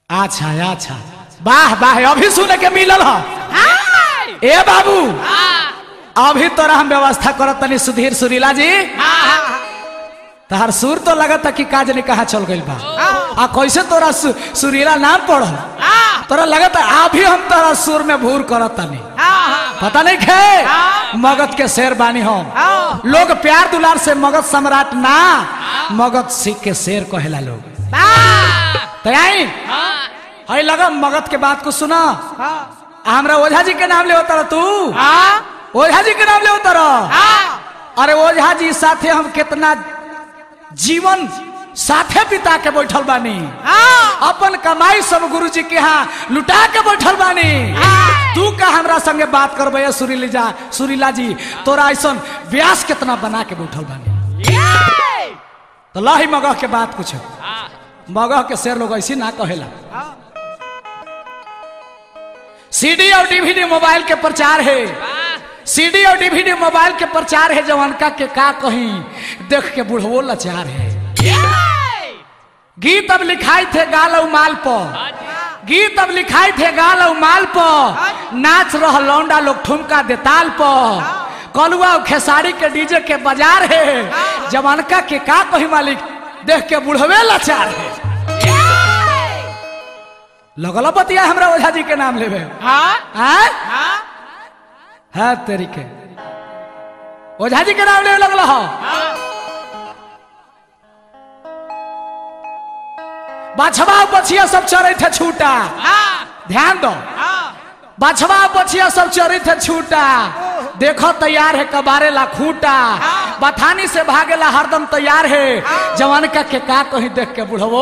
अच्छा अच्छा वाह वाह अभी सुने के मिलल ह ए बाबू अभी तोरा हम व्यवस्था करत तनी सुधीर सुरीला जी तहार सुर तो लगत कि काज ने कहा चल गइल बा आ कैसे तोरा सु, सुरीला नाम पढ़ल तोरा लगत अभी हम तोरा सुर में भूर करत तनी पता नहीं खे मगध के शेर बानी हम लोग प्यार दुलार से मगध सम्राट ना मगध सिख के शेर कहेला लोग तो आई हई लगा मगध के बात को सुना हमरा ओझा जी के नाम ले उतर तू ओझा जी के नाम ले उतर अरे ओझा जी साथे हम कितना जीवन साथे बिता के बैठल बानी अपन कमाई सब गुरु जी के यहाँ लुटा के बैठल बानी तू का हमरा संगे बात करबे सुरीली जा सुरीला जी तोरा ऐसा व्यास कितना बना के बैठल बानी तो लही मगह के बात कुछ मगह के शेर लोग ऐसी ना कहेला सीडी और डीवीडी मोबाइल के प्रचार है सीडी और डीवीडी मोबाइल के प्रचार है जवानका के का कहीं देख के बुढ़वो लाचार है गीत अब लिखाई थे गाल और माल पर गीत अब लिखाई थे गाल और माल पर नाच रह लौंडा लोग ठुमका देताल पर कलुआ और खेसारी के डीजे के बाजार है जवानका के का कहीं मालिक देख के बुढ़वे लाचार है लगल बतिया हमरा ओझा जी के नाम लेवे हाँ है तेरी के ओझा जी के नाम लेवे लगल हो बाछवा बछिया सब चरे थे छूटा ध्यान दो बाछवा बछिया सब चरे थे छूटा देखो तैयार है कबारे ला खूटा बथानी से भागेला हरदम तैयार है जवान का के का कहीं देख के बुढ़वो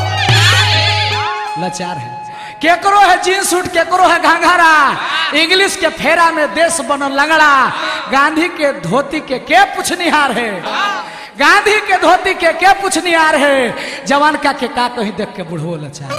लाचार है केकरो है जींस सूट केकरो है घाघरा इंग्लिश के फेरा में देश बनल लंगड़ा गांधी के धोती के के पूछनिहार है गांधी के धोती के के पूछनिहार है जवान का के का कहीं देख के बुढ़ो लाचार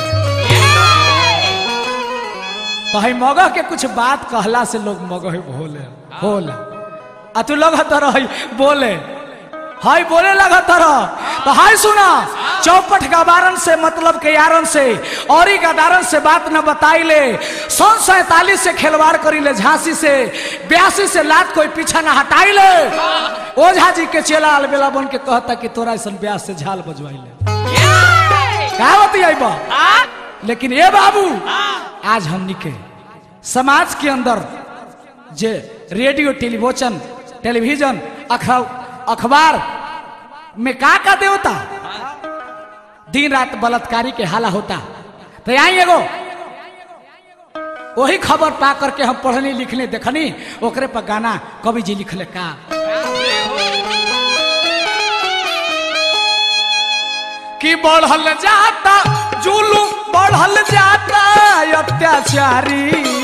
तो है मगह के कुछ बात कहला से लोग मगह भोले भोले आ तू लगा तरह बोले हाय बोले लगा तरह तो हाय सुना चौपट गबारन से मतलब के यारन से और गदारन से बात न बताई ले सन सैतालीस से खिलवाड़ करी ले झांसी से बयासी से लात कोई पीछा न हटाई ले ओझा जी के चेला अलबेला बन के कहता कि तोरा ऐसा ब्यास से झाल बजवाई ले का होती आई बा लेकिन ये बाबू आज हमनी के समाज के अंदर जे रेडियो टेलीविजन टेलीविजन अखबार में का का देवता दिन रात बलात्कारी के हाला होता तो आई एगो वही खबर पा करके हम पढ़नी लिखने देखनी ओकरे पर गाना कवि जी लिखले का कि बढ़ल जाता जुलूम बढ़ल जाता अत्याचारी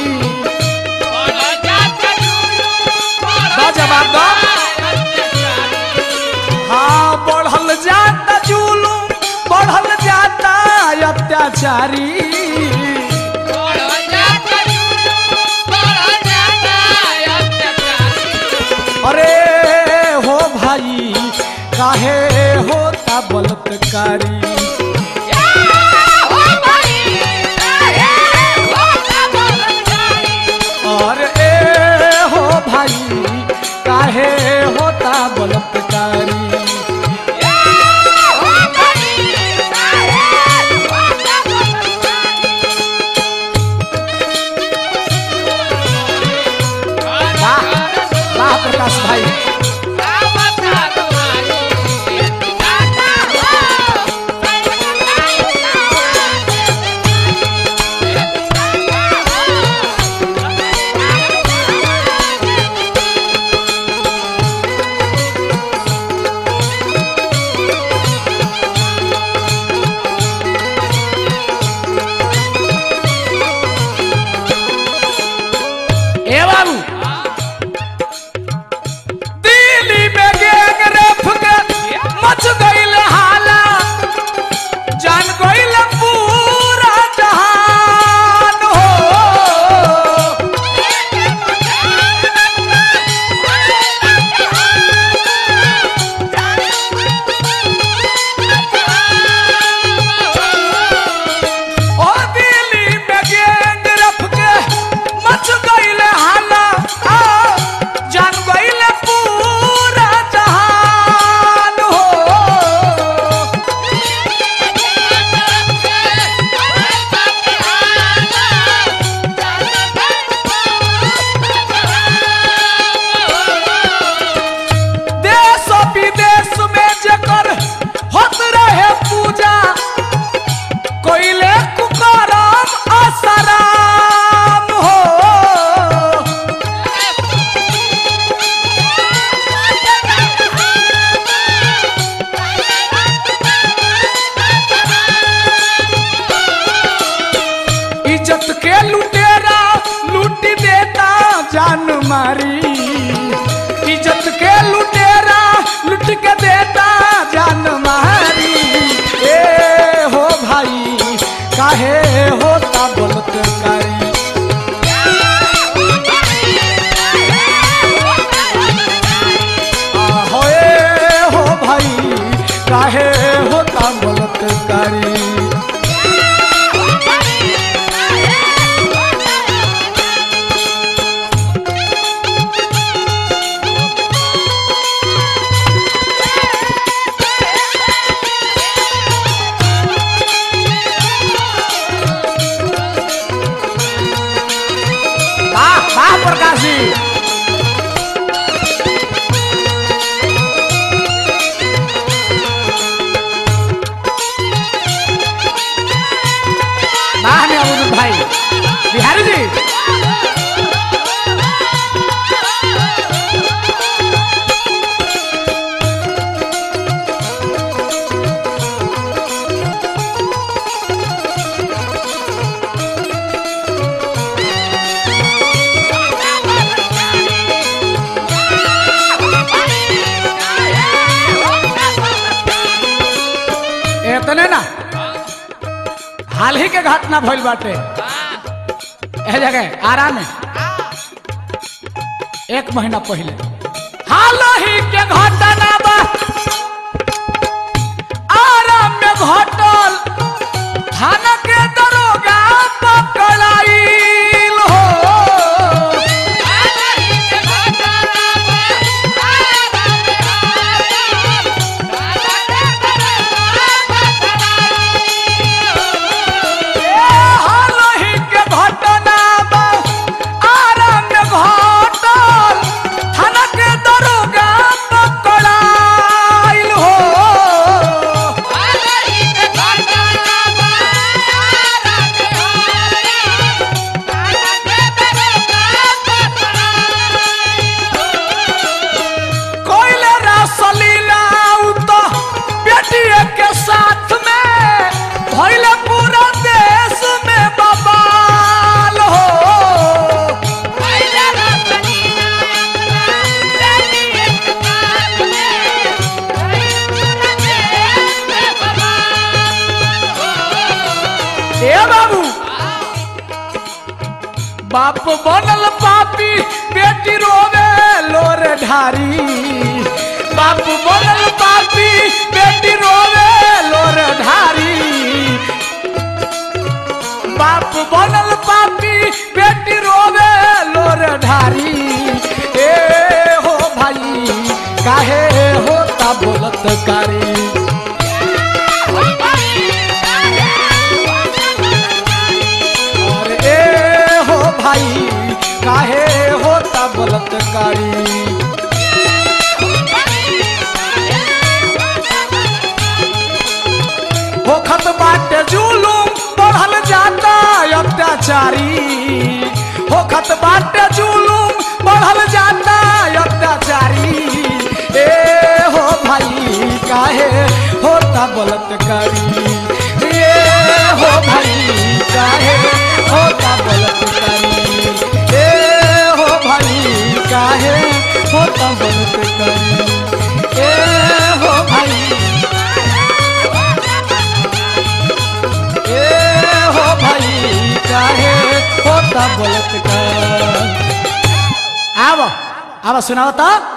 जवाब दो हाँ बढ़ल जाता जुलूम बढ़ल जाता अत्याचारी अरे हो भाई काहे होता बलात्कारी और ए हो भाई काहे होता बलात्कारी वाह वाह प्रकाश भाई इज्जत के लुटेरा लूट देता जान मारी इज्जत के लुटेरा लूट के देता जान मारी ए हो भाई काहे होता बलात्कारी आहो ए हो भाई काहे होता बलात्कारी वाह वाह प्रकाश जी वाह ने अबुल भाई बिहारी जी इतने ना हाल ही के घटना भइल बाटे ए जगह आराम में एक महीना पहले हाल ही के घटना बा आराम में घटल थाना के दरोगा पकड़ाइल हो ए हाल ही के घटना बा आराम में घटल थाना के दरोगा पकड़ाइल हो कोयले रसलीला तो बेटिए के साथ में भइले पूरा देश में बवाल हो ए बाबू बाप बनल पापी बेटी रोवे लोर ढारी बाप बनल पापी बेटी रोवे लोर ढारी बाप बनल पापी बेटी रोवे लोर ढारी ए हो भाई काहे होता बोलत कारी और ए हो भाई काहे होता बलात्कारी होखत बाटे जुलूम बढ़ल जाता अत्याचारी होखत बाटे जुलूम बढ़ल जाता अत्याचारी ए हो भाई काहे होता बलात्कारी ए हो भाई काहे होता बलात्कारी ए हो भाई काहे होता बलात्कारी ए हो भाई ए हो भाई काहे होता बलात्कार आव आव सुनाओ तो